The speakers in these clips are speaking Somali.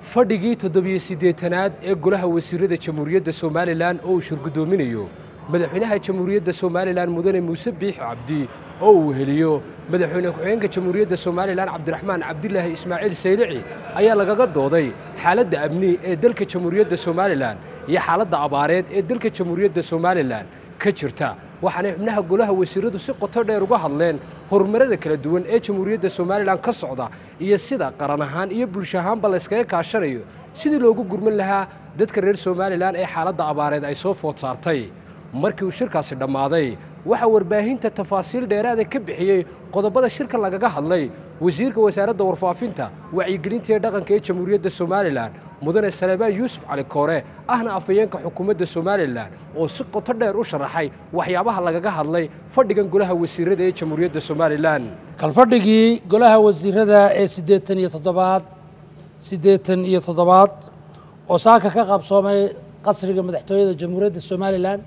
fadhigii toddobiyo siddeetanaad ee golaha wasiirada jamhuuriyadda somalilan oo uu shirgudoominayo madaxweynaha jamhuuriyadda somalilan mudane muuse biix cabdi oo uu heliyo madaxweyne ku-xigeenka jamhuuriyadda somalilan cabdiraxmaan cabdilaahi ismaaciil saylici ayaa lagaga dooday xaaladda amni ee dalka jamhuuriyadda somalilan iyo xaaladda abaareed ee dalka jamhuuriyadda somalilan ka jirta waxaanay xubnaha golaha wasiiradu si qoto dheer uga hadleen horumarada kala duwan ee jamhuuriyadda somalilan ka socda iyo sida qaran ahaan iyo bulsho ahaanba layskaga kaashanayo sidii loogu gurman lahaa dadka reer somalilan ee xaaladda abaareed ay soo food saartay markii uu shirkaasi dhammaaday waxaa warbaahinta tafaasiil dheeraada ka bixiyey qodobada shirka lagaga hadlay wasiirka wasaaradda warfaafinta wacyigelinta ee dhaqanka ee jamhuuriyadda somalilan mudane salebaan yuusuf cali koore ahna afhayeenka xukuumadda somalilan oo si qoto dheer u sharaxay waxyaabaha lagaga hadlay fadhigan golaha wasiirada ee jamhuuriyadda somalilan kalfadhigii golaha wasiirada ee siddeetan iyo toddobaad siddeetan iyo toddobaad oo saaka ka qabsoomay qasriga madaxtooyada jamhuuriyadda somalilan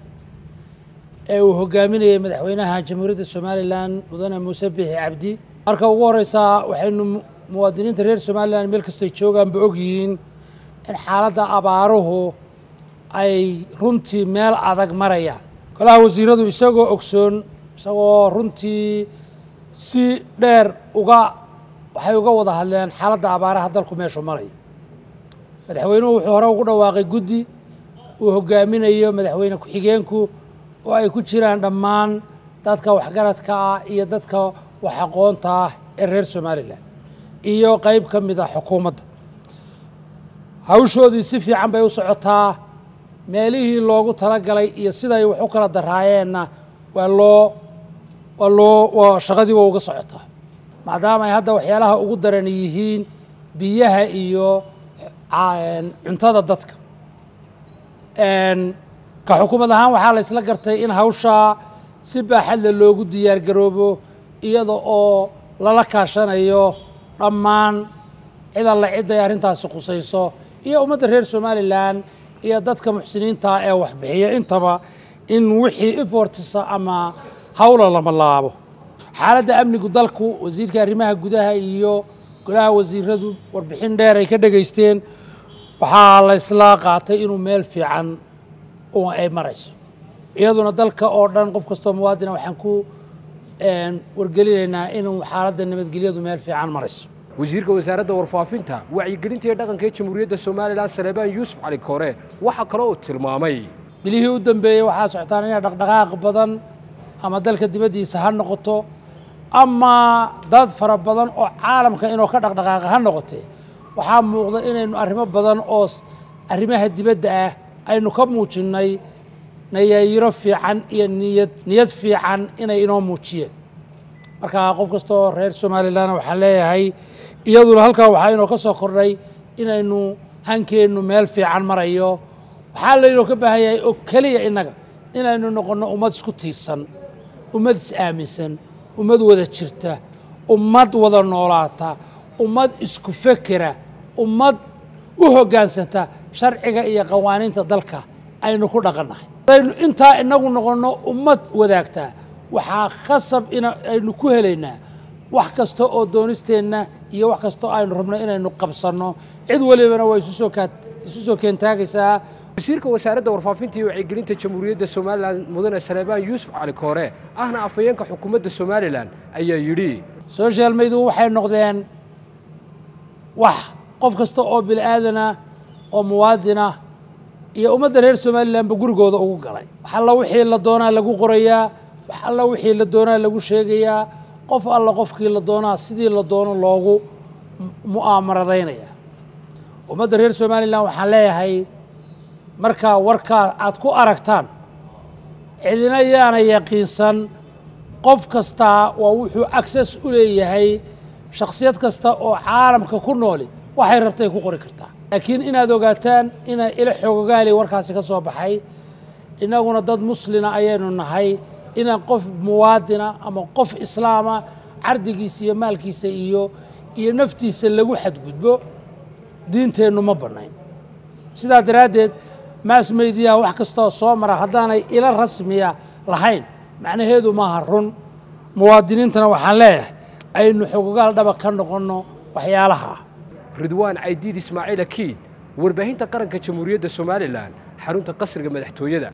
ee uu hogaaminayay madaxweynaha jamhuuriyadda somalilan mudane muuse biixi cabdi marka ugu horeysaa waxaynu muwaadiniinta reer somalilan meel kastoy joogaanba ogyihiin in xaaladda abaaruhu ay runtii meel adag marayaan golaha wasiiradu isagoo ogsoon isagoo runtii si dheer uga waxay uga wada hadleen xaaladda abaaraha dalku meeshu marayo madaxweynuhu wuxuu hore ugu dhawaaqay guddi uu hogaaminayo madaxweyne ku-xigeenku oo ay ku jiraan dhammaan dadka waxgaradka ah iyo dadka wax aqoonta ah ee reer somalilan iyo qeyb ka mid ah xukuumadda hawshoodii si fiican bay u socotaa meelihii loogu talagalay iyo siday wax u kala daraayeenna waa loo waa loo waa shaqadii waa uga socotaa maadaama ay hadda waxyaalaha ugu daran yihiin biyaha iyo cuntada dadka ka xukuumad ahaan waxaa la isla gartay in hawshaa si baaxadle loogu diyaar garoobo iyada oo lala kaashanayo dhammaan cid alla cid ay arrintaasi khusayso iyo ummadda reer somalilan iyo dadka muxsiniinta ee waxbixiya intaba in wixii ifortisa ama hawla lama laabo xaaladda amnigu dalku wasiirka arrimaha gudaha iyo golaha wasiiradu warbixin dheer ay ka dhegaysteen waxaa la isla qaatay inuu meel fiican ay marayso iyaduna dalka oo dhan qof kastoo muwaadina waxaan ku wargelinaynaa inuu xaaladda nabadgelyadu meel fiican marayso wasiirka wasaaradda warfaafinta wacyigelinta ee dhaqanka ee jamhuuriyadda somalilan salebaan yuusuf cali koore waxaa kaloo uu tilmaamay bilihii u dambeeyey waxaa socotaan inay dhaqdhaqaaq badan ama dalka dibaddiisa ha noqoto ama dad fara badan oo caalamka inuu ka dhaqdhaqaaqa ha noqotee waxaa muuqda inaynu arrimo badan oo arrimaha dibadda ah aynu ka muujinnay nayaayiro fiican iyo niyad niyad fiican inay inoo muujiyeen marka qof kastoo reer somalilan waxaan leeyahay iyaduna halkaa waxaa inoo ka soo kordhay inaynu hankeennu meel fiican marayo waxaa laynoo ka baahan yahay oo keliya innaga inaynu noqonno ummad isku tiirsan ummad is-aaminsan ummad wada jirta ummad wada noolaata ummad isku fekera ummad u hoggaansanta sharciga iyo qawaaniinta dalka aynu ku dhaqannahay hadaynu intaa inagu noqonno ummad wadaagtaa waxaa khasab in aynu ku helaynaa wax kasta oo doonisteenna iyo wax kastoo aynu rabno inaynu qabsanno cid walibana waa isu soo keentaagaysaa wasiirka wasaaradda warfaafinta iyo wacyigelinta jamhuuriyadda somalilan mudane salebaan yuusuf cali koore ahna afhayeenka xukuumadda somalilan ayaa yidhi social mediu waxay noqdeen wax qof kasta oo bini aadana oo muwaadinah iyo ummadda reer somalilanba gurigooda ugu galay wax alla wixii la doonaa lagu qorayaa wax alla wixii la doonaa lagu sheegayaa qof alla qofkii la doonaa sidii la doono loogu mu'aamaradaynaya ummadda reer somalilan waxaan leeyahay markaa warkaa aad ku aragtaan cidina yaana yaqiinsan qof kastaa waa wuxuu access u leeyahay shakhsiyad kasta oo caalamka ku nooli waxay rabtay ku qori kartaa laakiin inaad ogaataan inay ila xoogogaali warkaasi ka soo baxay innaguna dad muslina ayaynu nahay inaan qof muwaadina ama qof islaama cardigiisa iyo maalkiisa iyo iyo naftiisa lagu xadgudbo diinteennu ma bannayn sidaa daraaddeed maas meydiyaha wax kastoo soo mara haddaanay ila rasmiya lahayn macnaheedu maaha run muwaadiniintana waxaan leeyahay aynu xogogaal dhaba ka noqonno waxyaalaha ridwaan caydiid ismaaciil akiid warbaahinta qaranka jamhuuriyadda somalilan xarunta qasriga madaxtooyada